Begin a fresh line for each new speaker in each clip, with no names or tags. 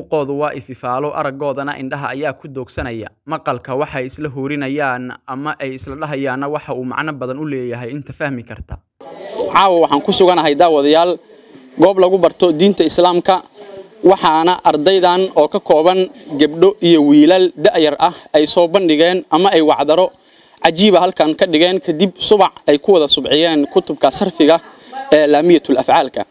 muuqoodu waa ififaalo araggoodana indhaha ayaa ku doogsanaya maqalka waxay isla huurinayaan ama ay isla dhahayaanna waxa uu macno badan u leeyahay inta fahmi karta
caawa waxaan ku suganahay daawadayaal goob lagu barto diinta islaamka waxaana ardaydan oo ka kooban gebdho iyo wiilal da'yar ah ay soo bandhigeen ama ay wacdaro cajiiba halkan ka dhigeen kadib subac ay ku wada subciyeen kutubka sarfiga ee laamiyatul afcaalka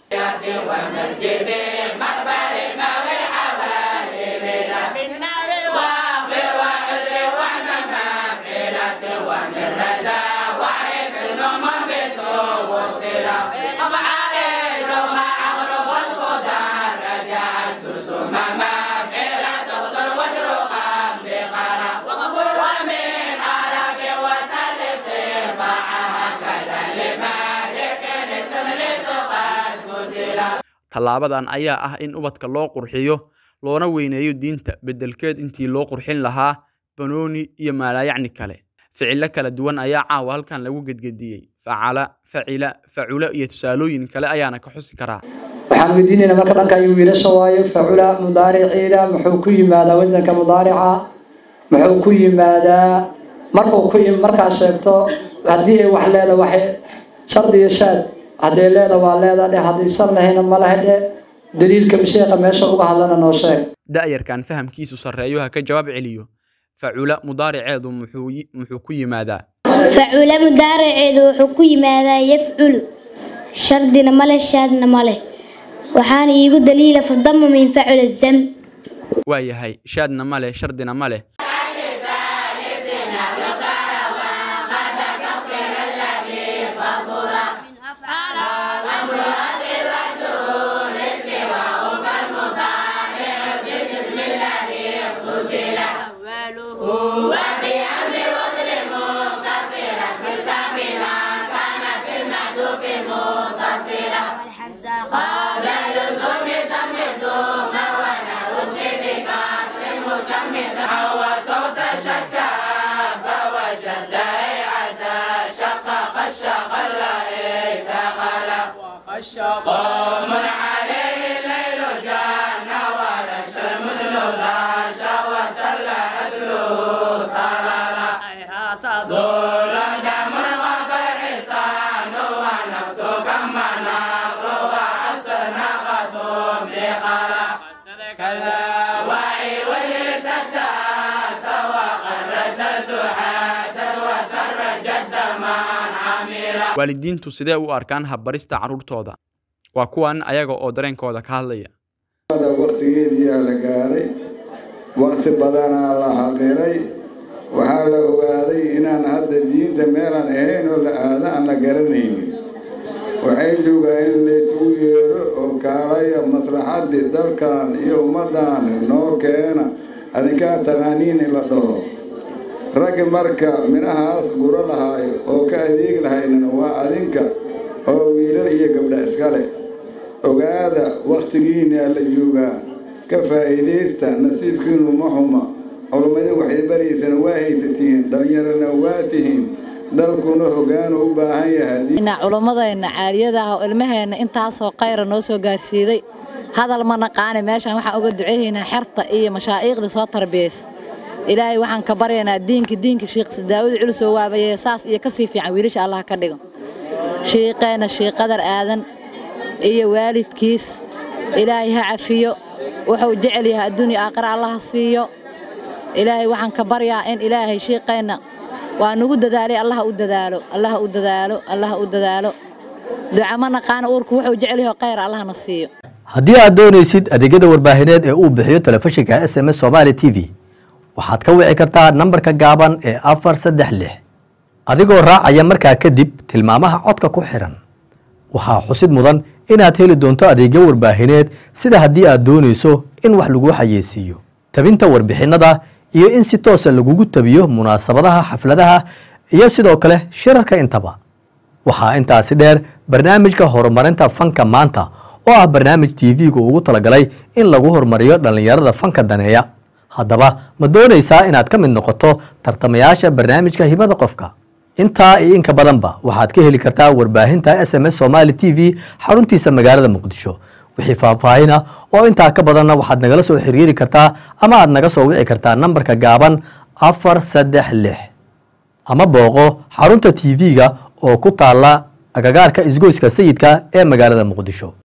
tallaabadan ayaa ah in ubadka loo qurxiyo loona weyneeyo diinta beddelkeed intii loo qurxin lahaa banooni iyo maalaayacni kale ficilo kala duwan ayaa caawa halkan lagu gedgediyey facala facila facula iyo tusaalooyin kale ayaana ka xusi karaa
waxaan weydiinaynaa marka dhanka iyo wiilasha waayo facula mudaariciida muxuu ku yimaadaa wasanka mudaarica muxuu ku yimaadaa markuu ku markaa sheegto haddii ay wax leeda waxay shardiga shaad hadday leeda waa leeda dhe haddaysan lahayna ma laha dhe daliilka sheekha meesha uga hadlana noo sheeg
da'yarkan fahamkiisu sarreeyo ha ka jawaab celiyo facula mudaariceedu muxuu muxuu ku yimaadaa
facula mudaariceedu wuxuu ku yimaadaa yafculu shardina male shaadna male waxaana iigu daliila fadama min facula zam
waa yahay shaadna male shardina male
قوم عليه الليل جان ولا الشمس لا شوى سلا أسله صلالا دول جمر غبر حسان ونبت كما نبر وأسنقة بقلا كذا وعي ولسدا سوى رسلت حدث وثر جد من عميرا
waalidiintu sidee u arkaan habbarista carruurtooda waa kuwan ayaga oo dareenkooda ka hadlaya
waqtigeediyaa la gaaray waqti badanaa la haqiray waxaa la ogaaday inaan hadda diinta meelaan ahayn oo la aada aan la garanaynin waxay joogaa in laysugu yeero oo kaalaya maslaxaddii dalkan iyo ummaddan noo keena adinkaa taqaaniin in la dhaho raggi marka midhahaas guro lahaay oo ka adeegi lahaynana waa adinka oo wiilal iyo gabdha iskale ogaada wakhtigiinaa la joogaa ka faa'iidaysta nasiibkiinu ma xuma culummadi waxay baraysana waa haysatiin dhallinyarana waa tihiin dalkuna hoggaanu u baahan yahay
culummadeenna caaliyada ah oo ilmaheenna intaasoo khayra noo soo gaarsiiday hadal ma naqaani meeshaan waxaan uga duceeyaynaa xerta iyo mashaa'iiqda soo tarbiyays ilaahay waxaan ka baryaynaa diinka diinka shiikh daawud culus oo waabayee saas iyo kasii fiican wiilasha allah ka dhigo shiiqeenna shiiqadar aadan iyo waalidkiis ilaahay ha cafiyo wuxuu jecel yahay adduunya aakhira allaha siiyo ilaahay waxaan ka baryaa in ilaahay shiiqeenna waa nugu dadaalay allaha u dadaalo allaha u dadaalo allaha u dadaalo duca ma naqaana uurku wuxuu jecel yahay khayr allahna siiyo
haddii aad doonaysid adeegyada warbaahineed ee uu bixiyo telefishinka s m s somaali t v waxaad ka wici kartaa nambarka gaaban ee afar saddex lix adigoo raacaya markaa kadib tilmaamaha codka ku xiran waxaa xusid mudan inaad heli doonto adeegyo warbaahineed sida haddii aad doonayso in wax lagu xayeysiiyo tabinta warbixinnada iyo in si toosa lagugu tabiyo munaasabadaha xafladaha iyo sidoo kale shirarka intaba waxaa intaasi dheer barnaamijka horumarinta fanka maanta oo ah barnaamij tv-gu ugu talagalay in lagu horumariyo dhallinyarada fanka daneeya haddaba ma doonaysaa inaad ka mid noqoto tartamayaasha barnaamijka hibada qofka intaa iyo inka badanba waxaad ka heli kartaa warbaahinta s m s somaali t v xaruntiisa magaalada muqdisho wixii faahfaahin ah oo intaa ka badanna waxaad nagala soo xiriiri kartaa ama aad naga soo wici kartaa nambarka gaaban afar saddex lix ama booqo xarunta tv-ga oo ku taala agagaarka isgoyska sayidka ee magaalada muqdisho